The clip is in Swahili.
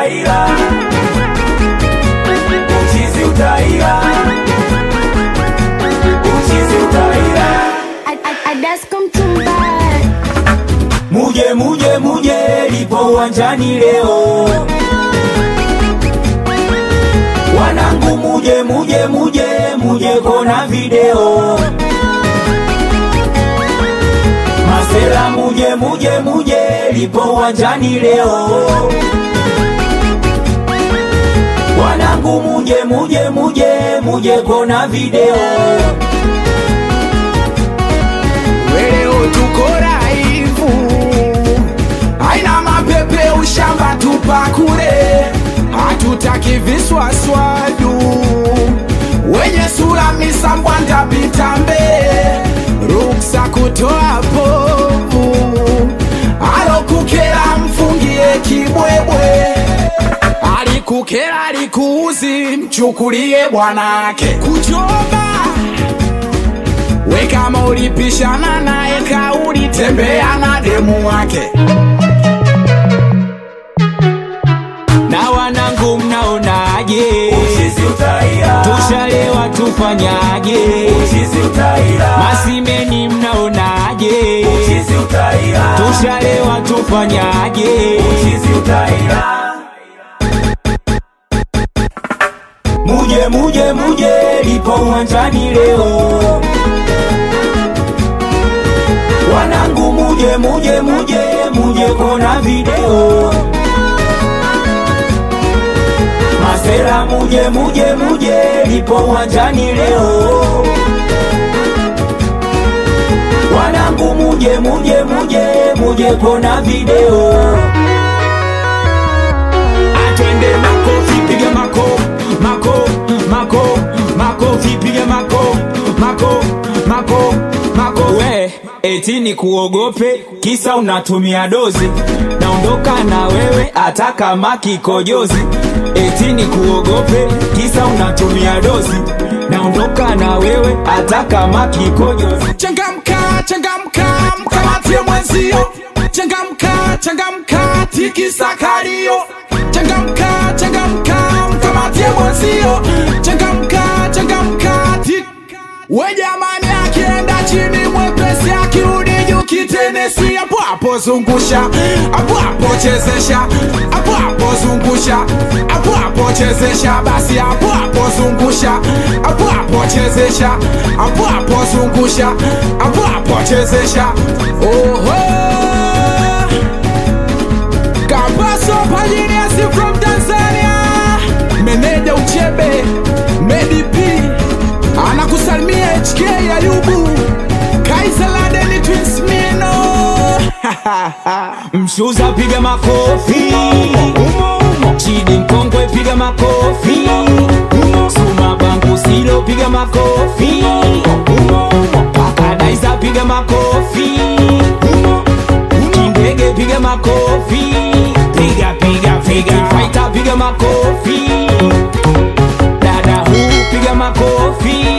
utaira, uchizi utaira, uchizi utaira. Adascom Tumba Muje muje muje, lipo uwanjani leo. Wanangu muje muje muje muje kona video. Masela muje muje muje, lipo uwanjani leo. Wanangu muje muje muje muje kona video. Leo tuko raivu, aina mapepe ushamba tupakure, hatutaki viswaswadu wenye sura misambwanda pita mbele, ruksa kutoa povu, alokukera mfungie kibwebwe, alikukera alikuuzi, mchukulie bwanake kuchoba we kama ulipishana naye kauli, tembea na demu wake. Na wanangu mnaonaje? Uchizi utaira, Tushalewa tufanyaje? uchizi utaira, Masimeni mnaonaje? uchizi utaira, Tushalewa tufanyaje? uchizi utaira. Muje muje muje, lipo uwanjani leo. Wanangu muje muje muje muje kona video. Masera muje muje muje, lipo uwanjani leo. Wanangu muje muje muje muje kona video. Atwende makofi, piga mako, mako, mako, makofi, piga mako, mako, mako, mako. We, eti ni kuogope, kisa unatumia dozi. Naondoka na wewe hata kama kikojozi. Eti ni kuogope, kisa unatumia dozi. Naondoka na wewe hata kama kikojozi. Changamka, changamka, mkamatie mwenzio. Changamka, changamka, tikisa kalio. Changamka, changamka, mkamatie mwenzio. Changamka, changamka, tik we jamani, akienda chini mwepesi, akirudi juu kitenesi, hapo hapo zungusha, hapo hapo chezesha, hapo hapo zungusha, hapo hapo chezesha, basi hapo hapo zungusha, hapo hapo chezesha, hapo hapo zungusha, hapo hapo chezesha. Oho, Kapaso Pajiniasi from Tanzania, meneja Uchebe, Medi P anakusalimia HK Ayubu, Kaisa Ladeni Twins Mino Mshuza piga makofi Chidi mkongwe piga makofi Suma bangu silo piga makofi Pakadaiza piga makofi Kindege piga makofi Piga piga piga Fighter piga makofi Dada huu piga makofi